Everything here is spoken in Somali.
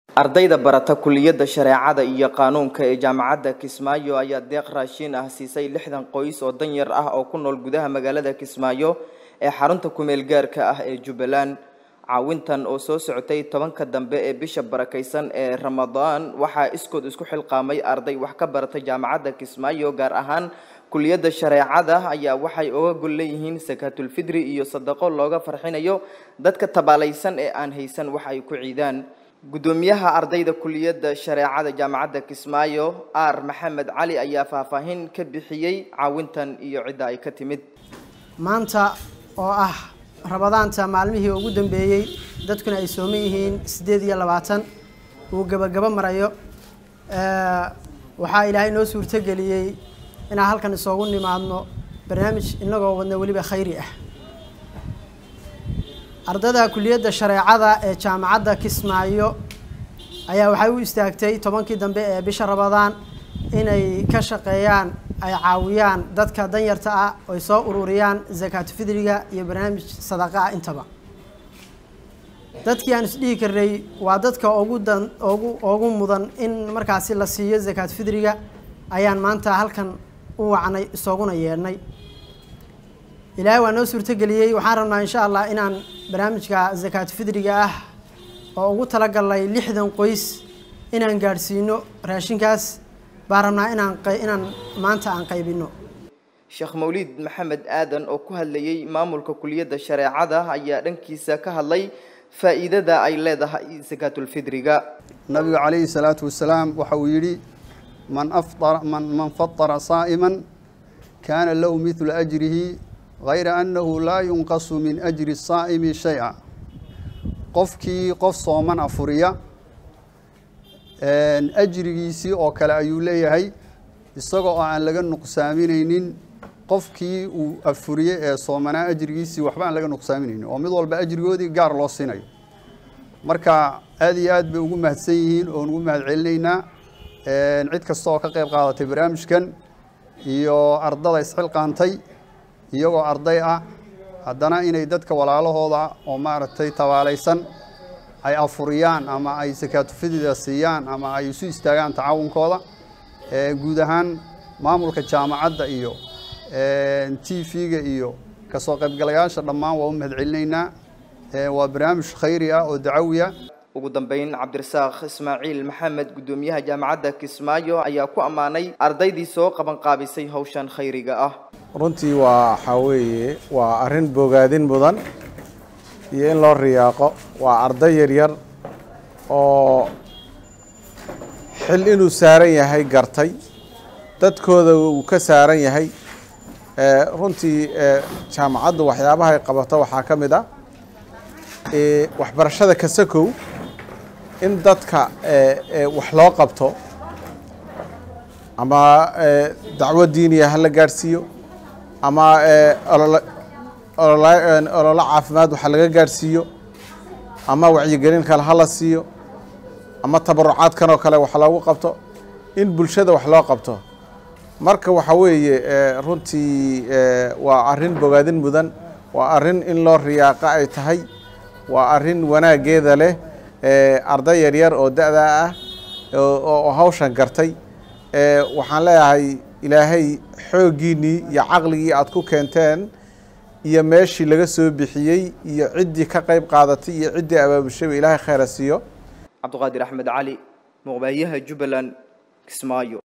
ardayda barata kuliyadda shareecada iyo qaanuunka ee jaamacadda kismaayo ayaa deeq raashiin ah siisay lixdan qoys oo danyar ah oo ku nool gudaha magaalada kismaayo ee xarunta kumeel gaarka ah ee jubbaland caawintan oo soo socotay tobanka dambe ee bisha barakaysan ee ramadaan waxaa iskood isku xilqaamay arday wax ka barata jaamacadda kismaayo gaar ahaan kuliyadda shareecada ayaa waxay uga gol leeyihiin sakaatulfidri iyo sadaqo looga farxinayo dadka tabaalaysan ee aan haysan wax ay ku ciidaan guddoomiyaha ardayda kuliyadda shareecada jaamacadda kismaayo aar maxamed cali ayaa faahfaahin ka bixiyey caawintan iyo cidda ay ka timid maanta oo ah rabadaanta maalmihii ugu dambeeyey dadkuna ay sooman yihiin siddeed iyo labaatan uu gebagabo marayo waxaa ilaahay noo suurtogeliyey inaan halkan isoogu nimaadno barnaamij inagoo wadna weliba khayri ah ardayda kuliyadda shareecada ee jaamacadda kismaayo ayaa waxay u istaagtay tobankii dambe ee bisha rabadaan inay ka shaqeeyaan ay caawiyaan dadka danyarta ah oy soo ururiyaan zakaatu fidriga iyo barnaamij sadaqa ah intaba dadkii aan isdhihi karnay waa dadka ugu dan ugu ugu mudan in markaasi la siiyo zakaatu fidriga ayaan maanta halkan u wacnay isooguna yeedhnay ilaahay waa noo suurtogeliyey waxaan rabnaa insha allah inaan barnaamijka zakaatu fidriga ah oo ugu talagalnay lixdan qoys inaan gaadhsiino raashinkaas baan rabnaa inaan inaan maanta aan qaybino sheekh mawliid maxamed aadan oo ku hadlayey maamulka kuliyadda shareecada ayaa dhankiisa ka hadlay faa'iidada ay leedahay sakaatulfidriga nabigu calayhi salaatu wasalaam waxa uu yidhi man afara man man fatara saa'iman kaana lahu midlu ajrihi hayra annahu laa yunqasu min ajri saa'imi shay-a qofkii qof sooman afuriya ajrigiisii oo kale ayuu leeyahay isagoo oo aan laga nuqsaaminaynin qofkii uu afuriyey ee soomanaa ajrigiisii waxba aan laga nuqsaaminaynin oo mid walba ajrigoodii gaar loo siinayo marka aad iyo aad bay ugu mahadsan yihiin oon ugu mahad celinaynaa cid kasta oo ka qayb qaadatay barnaamijkan iyo ardada isxilqaantay iyagoo arday ah haddana inay dadka walaalahooda oo maaragtay tabaalaysan ay afuriyaan ama ay sakaatufidida siiyaan ama ay isu istaagaan tacaawunkooda guud ahaan maamulka jaamacadda iyo t v-ga iyo kasoo qaybgalayaasha dhammaan waa u mahad celinaynaa waa barnaamij khayri ah oo dacawi ah ugu dambeyn cabdirasaaq ismaaciil maxamed guddoomiyaha jaamacadda kismaayo ayaa ku ammaanay ardaydii soo qabanqaabisay hawshan khayriga ah runtii waa waxaa weeye waa arrin bogaadin mudan iyo in loo riyaaqo waa arday yaryar oo xil inuu saaran yahay gartay dadkooda uu ka saaran yahay runtii jaamacaddu waxyaabaha ay qabato waxaa ka mid ah waxbarashada kasakow in dadka wax loo qabto ama dacwo diiniya hala gaadhsiiyo ama ololo caafimaad waxa laga gaadhsiiyo ama wacyigelin kale hala siiyo ama tabarucaadkan oo kale wax loogu qabto in bulshada wax loo qabto marka waxa weeye runtii waa arrin bogaadin mudan waa arrin in loo riyaaqa ay tahay waa arrin wanaaggeeda leh arday yaryar oo da-daa ah oo hawshan gartay waxaan leeyahay ilaahay xooggiinnii iyo caqligii aad ku keenteen iyo meeshii laga soo bixiyey iyo ciddii ka qayb qaadatay iyo ciddii abaabulshaba ilaahay khayra siiyo cabdiqaadir axmed cali muqbaayaha jubbaland kismaayo